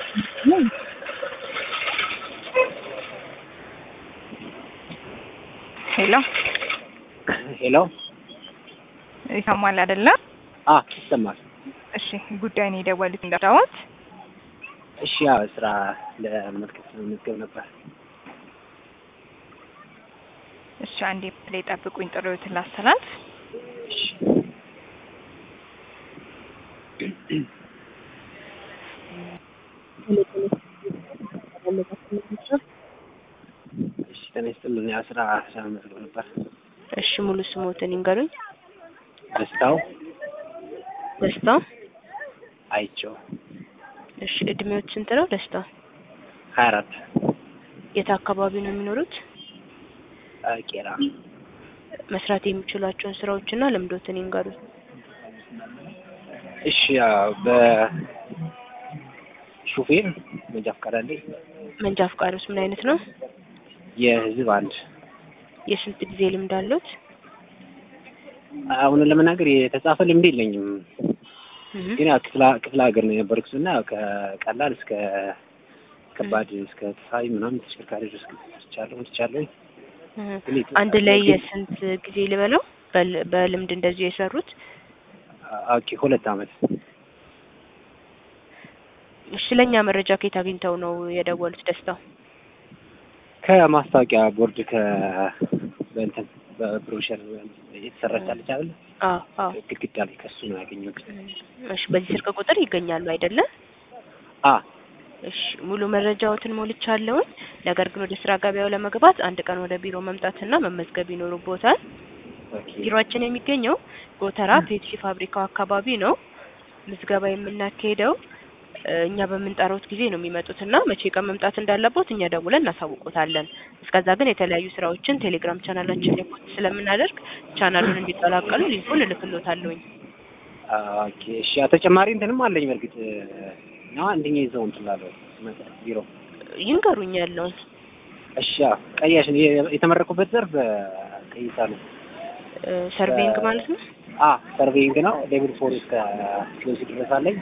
ሄሎ ሄሎ ይሰማል አይደለ? አ ይሰማል። እሺ ጉዳይን የደወሉት እንዳዳወት እሺ ያው ስራ ለመመልከት መመዝገብ ነበር። እሺ አንዴ ፕሌይ ጠብቁኝ፣ ጥሪዎትን ላስተላልፍ። እሺ እሺ ጤና ይስጥልኝ። ያው ስራ ለመመዝገብ ነበር። እሺ ሙሉ ስሞትን ይንገሩኝ። ደስታው ደስታው። አይቼው እሺ እድሜዎች ስንት ነው ደስታው? ሀያ አራት የት አካባቢ ነው የሚኖሩት? ቄራ መስራት የሚችሏቸውን ስራዎችና ልምዶትን ይንገሩኝ። እሺ ያው በሹፌር መንጃ ፈቃድ አለኝ። መንጃ ፈቃዶስ ምን አይነት ነው? የህዝብ አንድ የስንት ጊዜ ልምድ አሉት? አሁን ለመናገር የተጻፈ ልምድ የለኝም፣ እህ ግን ያው ክፍለ ክፍለ ሀገር ነው የነበርኩት እና ያው ከቀላል እስከ ከባድ እስከ ተሳቢ ምናምን ተሽከርካሪ ድረስ ትቻለሁ ትቻለሁ። እህ ግን የት- አንድ ላይ የስንት ጊዜ ልበለው በል- በልምድ እንደዚሁ የሰሩት? ኦኬ ሁለት አመት እሺ ስለኛ መረጃ ከየት አግኝተው ነው የደወሉት ደስታው? ከማስታወቂያ ቦርድ ከ በእንትን በብሮሸር የተሰራች አለች አይደል? አዎ አዎ። ግድግዳ ላይ ከሱ ነው ያገኘሁት። እሺ በዚህ ስልክ ቁጥር ይገኛሉ አይደለ? አ እሺ ሙሉ መረጃዎትን ሞልቻለሁኝ። ነገር ግን ወደ ስራ ገበያው ለመግባት አንድ ቀን ወደ ቢሮ መምጣትና መመዝገብ ይኖርቦታል። ኦኬ ቢሮአችን የሚገኘው ጎተራ ፔፕሲ ፋብሪካው አካባቢ ነው። ምዝገባ የምናካሄደው እ፣ እኛ በምንጠራውት ጊዜ ነው የሚመጡትና መቼ ቀን መምጣት እንዳለቦት እኛ ደውለን እናሳውቆታለን። እስከዛ ግን የተለያዩ ስራዎችን ቴሌግራም ቻናላችን ላይ ፖስት ስለምናደርግ ቻናሉን እንዲቀላቀሉ ሊንኩን እልክሎታለሁኝ። አ፣ ኦኬ እሺ። ያው ተጨማሪ እንትንም አለኝ በርግጥ ነው አንደኛ ይዘው እንትን ላለው ስመጣ ቢሮ ይንገሩኝ ያለውን እሺ። ያው ቀያሽ የ- የተመረኩበት ዘርፍ ቀይሳ ነው። እ፣ ሰርቬይንግ ማለት ነው። አ ሰርቬይንግ ነው። ሌቭል ፎር እስከ ፒኦሲ ድረስ አለኝ።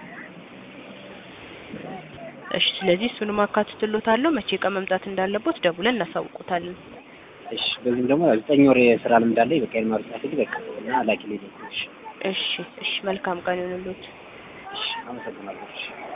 እሺ ስለዚህ እሱንም አካትትሎታለሁ። መቼ ቀን መምጣት እንዳለቦት ደውለን እናሳውቆታለን። እሺ። በዚህም ደግሞ ያው ዘጠኝ ወር የስራ ልምድ አለኝ። በቃ የማር ጻፊ በቃ እና ላኪ ሌሎች እሺ እሺ መልካም ቀን ይሁንልዎት። እሺ። አመሰግናለሁ። እሺ